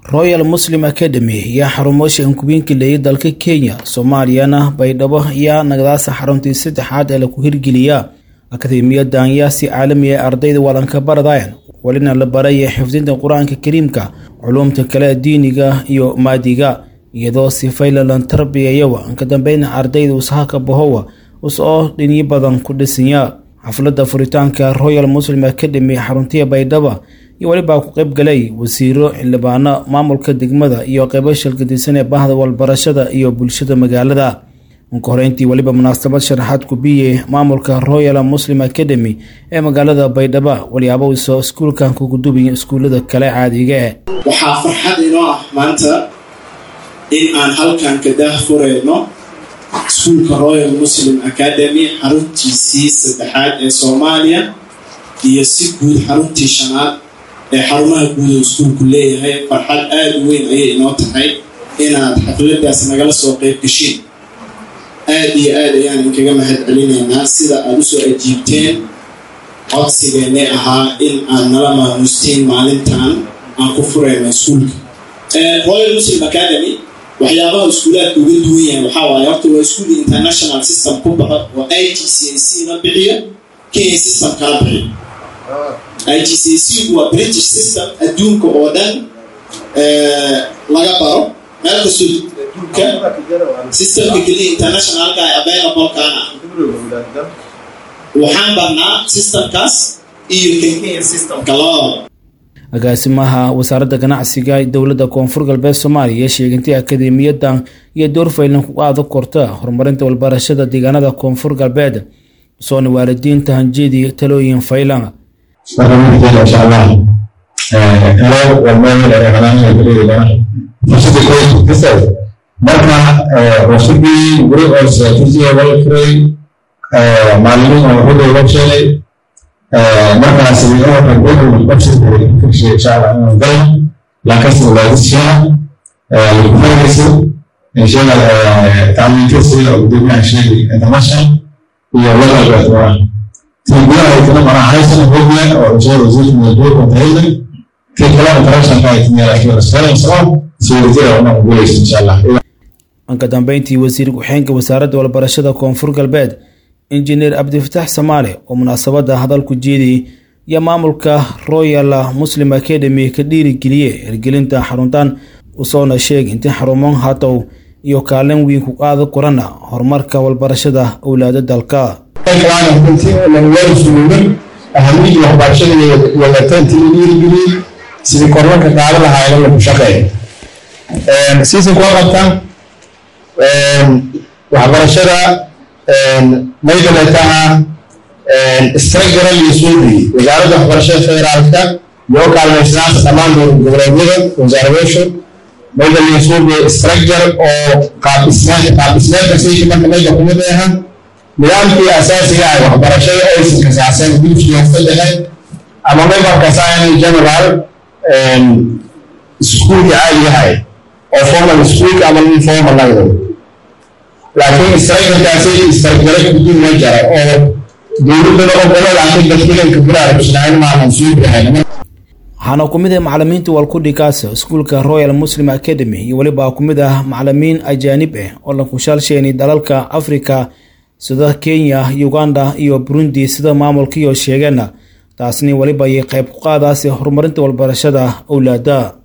royal muslim academy ayaa xarumoosha inkubiinka leeyay dalka kenya soomaaliyana baydhabo ayaa nagadaasa xaruntii saddexaad ee laku hirgeliya akademiyadan ayaa si caalami ee ardayda wadanka baradayan welina la baraya xifdinta qur-aanka kariimka culuumta kale diiniga iyo maadiga iyadoo sifaylalan tarbiyayawa ka dambeyna ardayda usahaka bahowa usoo dhinyo badan ku dhisanya xafladda furitaanka royal muslim academy xaruntiya baydhaba iyo welibaa ku qayb galay wasiiro xildhibaano maamulka degmada iyo qeybo shalgadisan ee bahda walbarashada iyo bulshada magaalada unka horeyntii weliba munaasabad sharaxaad kubiye maamulka royal muslim academy ee magaalada baydhaba waliyaabo isoo iskuulkan kugudubiya iskuullada kale caadiga eh waxaa farxad inoo ah maanta in aan halkan ka daah fureyno iskuulka royal muslim academy xaruntiisii saddexaad ee soomaaliya iyo si guud xaruntii shanaad ee xarumaha guud oo iskuulku leeyahay farxad aada u weyn ayay inoo tahay inaad xafladaas nagala soo qeyb gashiin aada iyo aad ayaan inkaga mahad celinaynaa sida aada usoo ajiibteen codsigeennay ahaa in aad nala maamuusteen maalintan aan ku fureyno iskuulka royal muslim academy waxyaabaha iskuulaadka uga duwan yahay waxaa waaye horta waa iskuul international system ku baxo oo i g c a c na bixiyo kenya system kala bixiyo i g c a c waa british system adduunka oo dhan laga baro meel kastoo adduunka systemka keliya internationalka ay availablekaan ah waxaan barnaa systemkaas iyo kan kenya systemka labadaba agaasimaha wasaaradda ganacsiga dowladda koonfur galbeed soomaaliya sheegantay akademiyadan iyo doorfaylan ku aada korta horumarinta walbarashada deegaanada koonfur galbeed soona waalidiinta hanjeedii talooyin faylan marka cusubbii guri oo straatijiya wala furay maalimiin oo hudda loo sheegay markaas lakasulaadishaa lakufayrayso inshaga tacliintasida gudoomiyaha sheegay international iyo lalagatwaa tii gudaha aytana maraxaysan hogla oo inshaga wasiirka madaxweyne tahayda tii kale internationalka aytimiyalasoo sawirtida una guulaysa insha allah anka dambeyntii wasiir ku-xeenka wasaaradda walbarashada koonfur galbeed injineer cabdifataax samaale oo munaasabadda hadalku jeediyey iyo maamulka royal muslim academy ka dhiirigeliye hirgelinta xaruntan usoona sheegay intii xarumo hatow iyo kaalin weyn ku qaada korana horumarka walbarashada owlaada dalka ahamiyadii waxbarashada wadatanti la dhiirigeliyey sidii kormarka qaada lahaayna lagu shaqeeyo siisan kuwa qabtaan waxbarashada maydaleetaha istragaral iyo suubi wasaaradda waxbarashada federaalka yoo kaalmaysnaanta dhammaan goboleedyada wasaaradeeshu maydaliyo suubi istragar oo qaabdhismeedka sayka marka mayda kumid aha nidaamkii asaasiga ah waxbarashada oysan kasaacsan gudubkiyaasta dhexe ama maybarkasaani general iskuulka caadigahay oo formal iskuulka ama informal lagdo laakiin istragarkaasi istragara gudub ma jara oo dowladana ogolo laakiin dadkilanka bulaarabsnayn maahan suubihayn waxaana ku mid ah macalimiinta walkudhigaasa iskuulka royal muslim academy iyo welibaa ku mid ah macalimiin ajaanib ah oo la kushaalsheenay dalalka africa sida kenya uganda iyo burundi sida maamulkiioo sheegeena taasni weliba ayay qayb ku qaadaasi horumarinta walbarashada owlaada